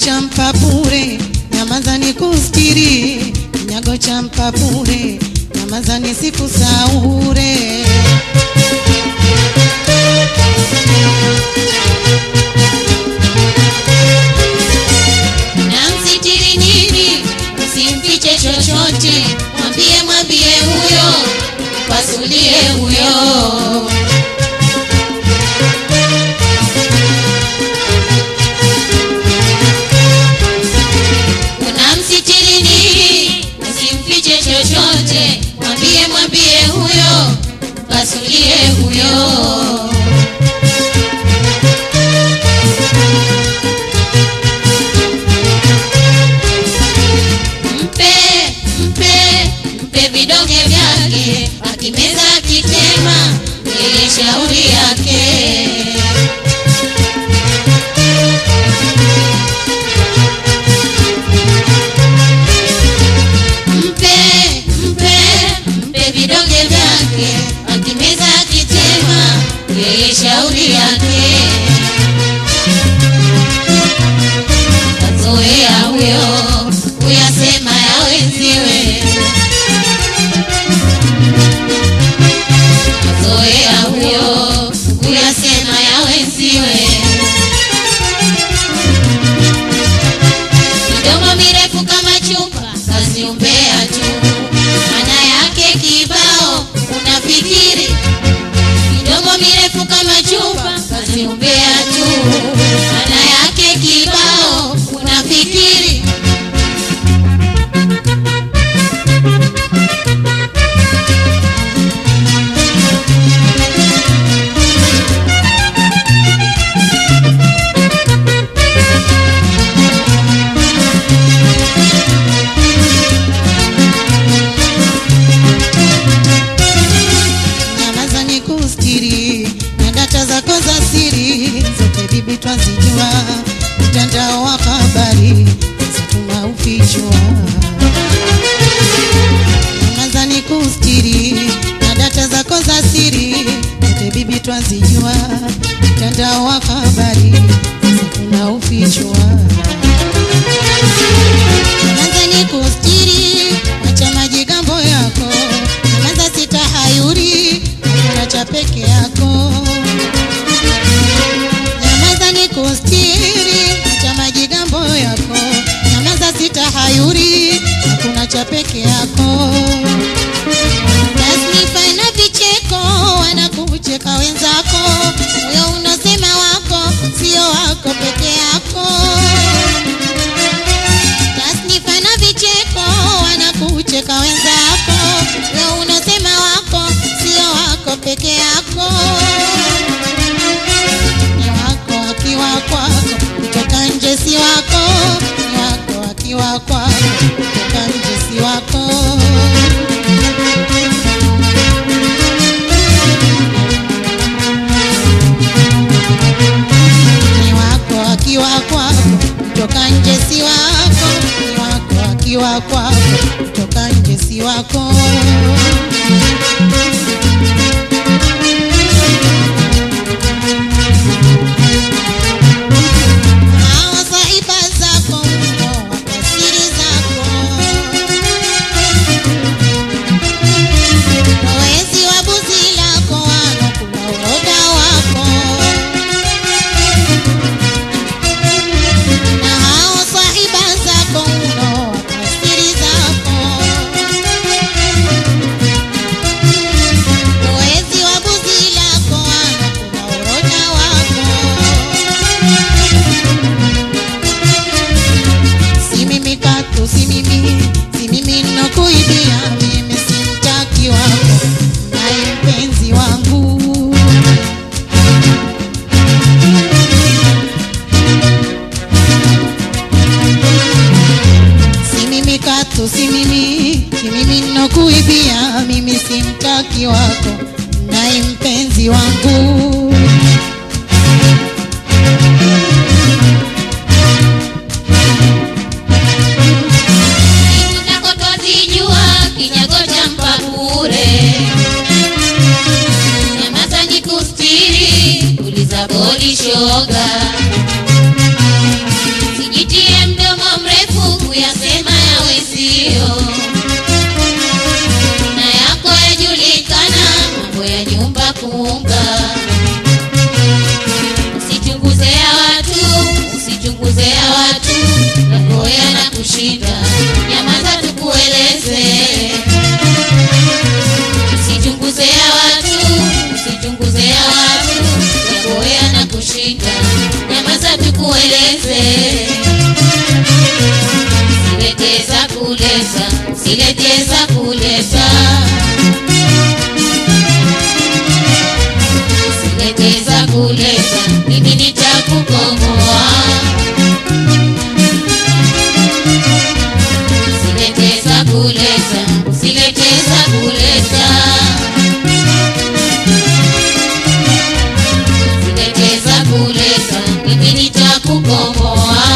cha mpapure nyamaza ni kustiri kinyago cha mpapure nyamaza ni siku saure namsitiri nini usimfiche chochote mwambie mwambie huyo pasulie huyo unamsitiri nini usimfiche chochote mwambie mwambie huyo pasulie huyo mpe mpe mpe vidonge vyake akimeza akitema yeye shauri yake mpe mpe mpe vidonge vyake akimeza akitema yeye shauri yake kazoea huyo kuyasema ya wenziwe kazoea huyo kuyasema ya wenziwe midomo mirefu kama chupa kazi umbea tu maana yake kibao unafikiri midomo mirefu kama chupa kazi umbea tu maana yake kibao unafikiri nyamaza ni kustiri na data zako za siri zote bibi twazijua mtandao wa habari zatuma ufichwa nyamaza ni kustiri na data zako za siri zote bibi twazijua mtandao wa habari zatuma ufichwa nyamaza ni kustiri acha majigambo yako nyamaza sitahayuri hakuna cha peke yako nyamaza ni kustiri acha majigambo yako nyamaza sitahayuri hakuna cha peke yako tasnifa na vicheko wanakucheka wenzako huyo unosema wako sio wako peke yako tasnifa na vicheko wanakucheka wenzako we unasema wako sio wako peke yako ni wako akiwa kwako kutoka nje si wako ni wako akiwa kwako kutoka nje si wako ni wako akiwa kwako kutoka nje si wako ni wako akiwa kwako kutoka nje si wako hawa saiba zako mno wako siri zako wezi wa buzi lako wanokula uroda wako na hao sahiba zako mno wakasiri zako wezi wa buzi lako wanokula uroda wako si mimi katu si mimi si mimi nokuibia mimi simtaki wako naye mpenzi wangu si mimi katu si mimi si mimi nokuibia mimi simtaki wako naye mpenzi wangu Tutakotozijua kinyago cha mpapure nyamaza ni kustiri uliza bodi shoga sijitie kushinda nyamaza tukueleze sileteza kuleta sileteza kuleta sileteza kuleta mimi nitakukomboa sileteza kuleta sileteza kuleta sileteza kuleta mimi nitakukomboa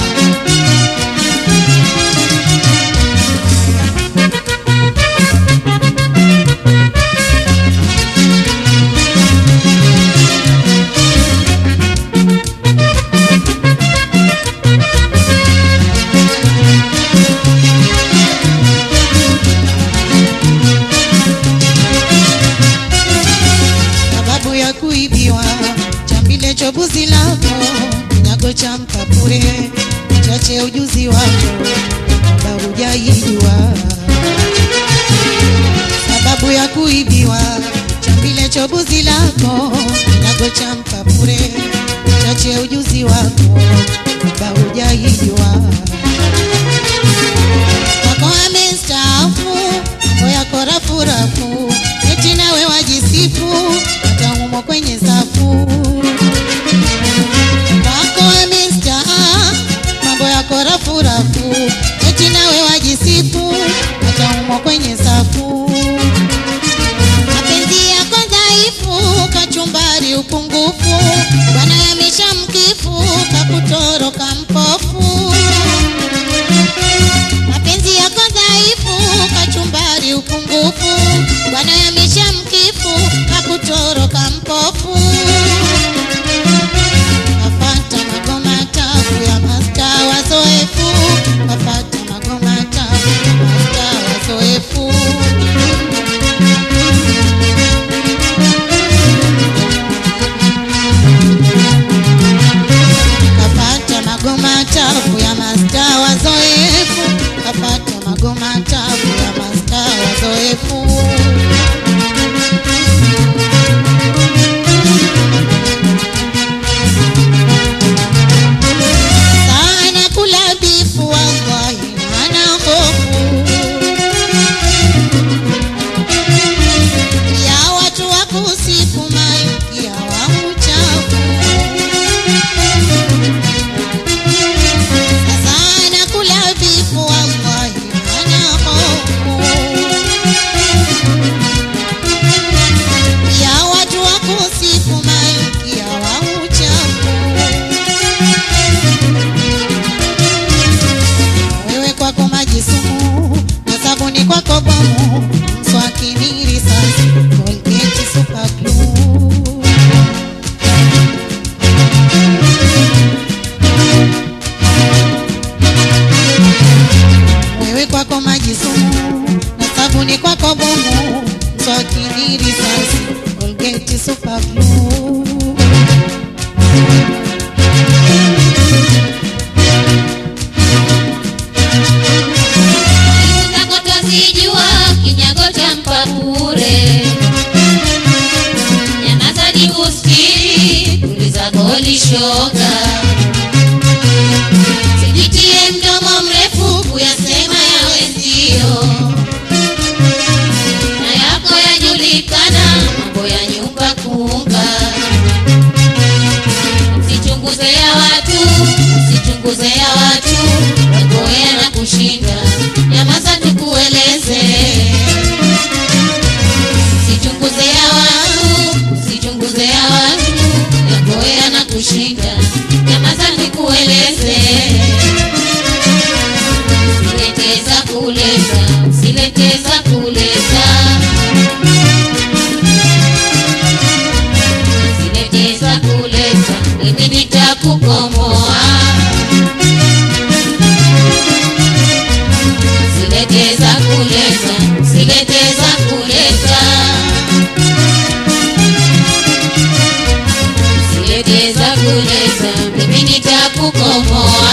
sababu ya kuibiwa chambile chobuzi lako kinyago cha mkapure chache ujuzi wako kwamba hujaijua sababu ya kuibiwa chambile chobuzi lako kinyago cha mkapure chache ujuzi wako kwamba hujaijua wako amestaafu mambo yako rafurafu eti nawe wajisifu hata humo kwenye safu wako amestaafu mambo yako rafurafu eti nawe wajisifu hata humo kwenye safu mapenzi yako dhaifu kachumbari upungufu bwana yamesha mkifu kakutoroka mpofu mapenzi yako dhaifu kachumbari upungufu bwana yamesha mkifu kakutoroka mpofu kafata magoma tafu ya masta wazoefu kafata magoma tafu ya masta wazoefu kapata magoma tafu ya masta wazoefu kapata magoma tafu ya masta wazoefu sana kula bifu wallahi hana hofu ya watu wa kusifu malkia wa uchafu sana kula bifu wallahi hana hofu ya watu wa kusifu malkia wa uchafu wewe kwako maji sumu na sabuni kwako bomu mswakini risasi Colgate super glue wewe kwako maji sumu na sabuni kwako bomu mswakini risasi Colgate super glue Aibu zako twazijua, kinyago cha mpapure. Nyamaza nikustiri, tuliza goli shoga. Sijitie mdomo mrefu kuyasema ya wenzio, na yako yajulikana, mambo ya nyumba kuunga. Usichunguze ya watu, usichunguze ya watu, wagoea na kushinda. Nyamaza tukueleze, usichunguze ya watu, usichunguze ya watu, wagoea na kushinda. Nyamaza tukueleze, sileteza kuleta, sileteza kuleta sileteza kuleta, mimi nitakukomboa. Sileteza kuleta, sileteza kuleta, sileteza kuleta, mimi nitakukomboa.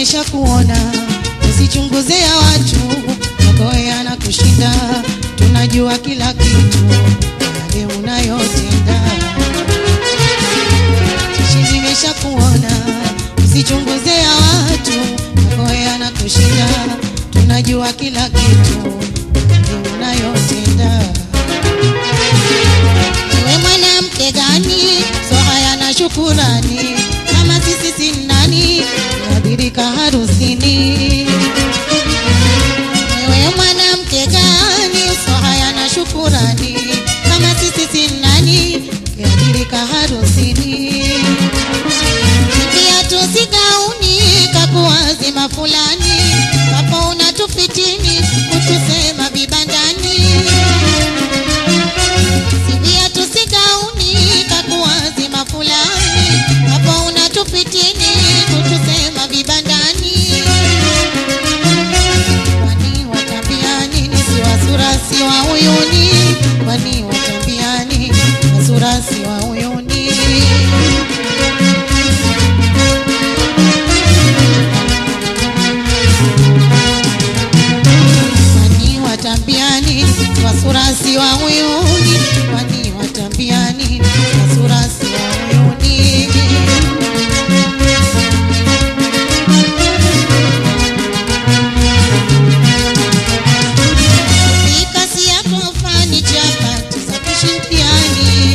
nimeshakuona, usichunguze ya watu, magoya na kushinda, tunajua kila kitu yale unayotenda. Chichi nimeshakuona, usichunguze ya watu, magoya na kushinda, tunajua kila kitu yale unayotenda. Wewe mwanamke gani? So haya na shukurani, kama sisi si nani? Tuadhirika harusini. Wewe mwanamke gani? So haya na shukurani, kama sisi si nani? Tuadhirika harusini. Viatu si gauni, kakuwazima fulani, hapo unatufitini, kutusema vibandani Sivia tusigauni kakuwazima fulani, hapo unatupitini kutusema vibandani. Kwani watambia nini? Si wasura si wa uyuni, kwani watambia nini? Wasura si wa uyuni. Kwani watambia nini? Wasura si wa uyuni, kwani watambia nini? Wasura si wa uyuni. Mikasi yako fani chapati za kushindiani.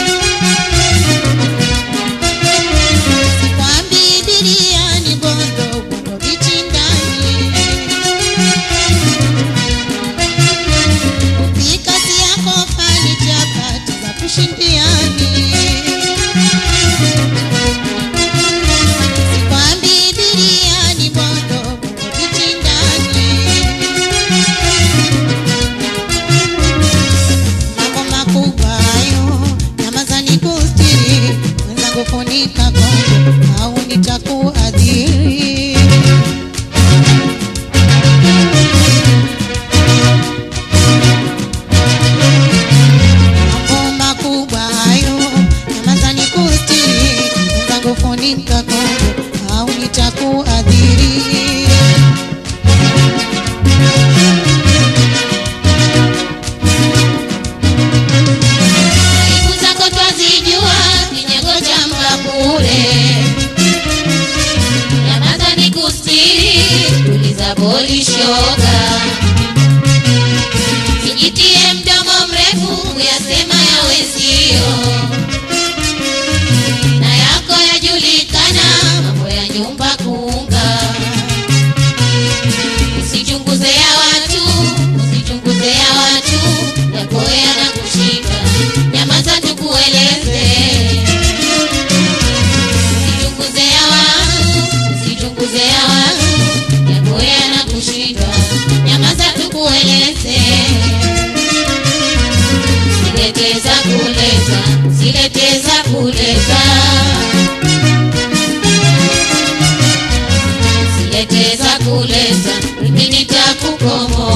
Sikwambi biriani bondo bondo vichindani. Mikasi yako fani chapati za kushindiani. Sikwambi biriani bondo bondo vichindani. mambo makubwa hayo, nyamazani kustiri, mwenzangu funika kongo au nitakuadhiri. Mambo makubwa hayo, nyamazani kustiri, mwenzangu funika kongo au nitakuadhiri. Aibu zako twazijua, kinyago cha mbakule. Nyamaza ni kustiri, tuliza boli shoga. Sijitie mdomo mrefu, uyasema ya wenzio. Na yako yajulikana, mambo ya nyumba kuunga. Usichunguze ya watu, usichunguze ya watu, yako yanakushika. Nyamaza tukueleze. Usichunguze ya watu, usichunguze ya watu, yako yanakushika. Nyamaza tukueleze. Sileteza kuleta, sileteza kuleta. Sileteza kuleta, mimi nitakukomoa.